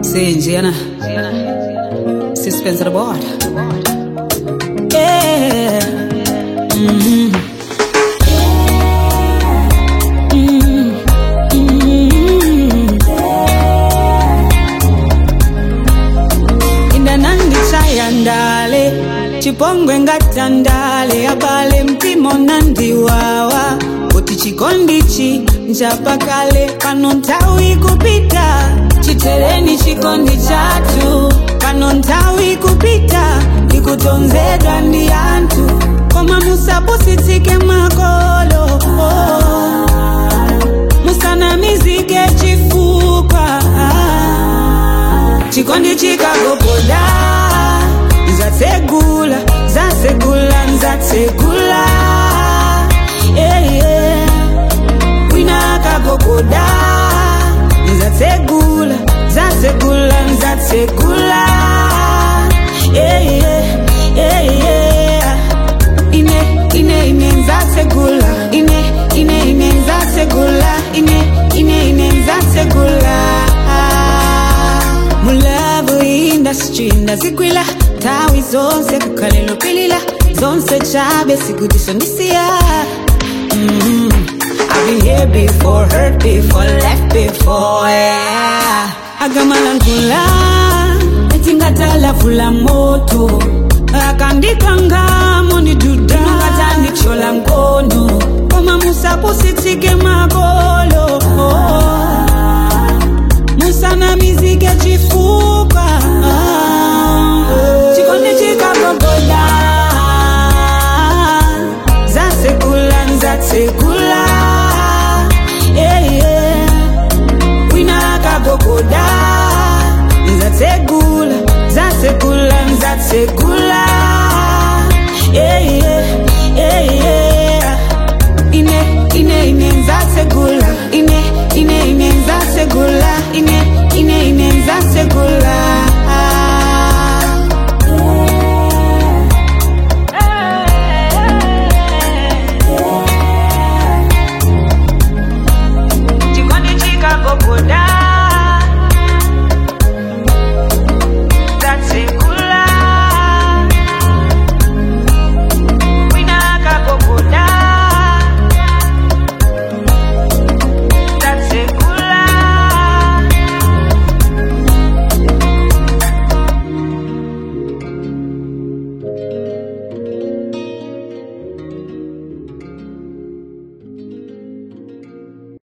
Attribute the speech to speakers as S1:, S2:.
S1: Sinjena. Suspense of the board. Yeah. Mhm. Mhm. Mhm. indanandi chayandale chipongwe ngatandale abale mpimo nandiwawa kuti chikondichi nchapakale pano nthawi kupita chitereni chikondi chathu pano nthawi kupita ndikutonzedwa ndi anthu koma musapusitsike makolo musanamizike chifukwa chikondi chikagogoda nzatsegula zatsegula nzatsegula yeah, yeah. wina akagogoda nzatsegula zatsegula nzatsegula yeah, yeah, yeah, yeah. ine ine ine nzatsegula ine ine ine nzatsegula ine ine ine nzatsegula mulavu industry ndazigwila tawi zonse kukhalelo pilila zonse chabe sikudisondisiya mm I've been here before, hurt before, left before, yeah. Agamalandula, etingatala fula moto. Akandikanga moni duda, ngata chola ngono. Koma musapusitsike magolo. Musana mizike chifuka. Chikondi chikagogoda. Zasekula, nzasekula. Yeah, yeah. Wina akagogoda. Nzatsegula, zatsegula, nzatsegula. Yeah, yeah, yeah, yeah. Ine, ine, ine, nzatsegula. Ine, ine, ine,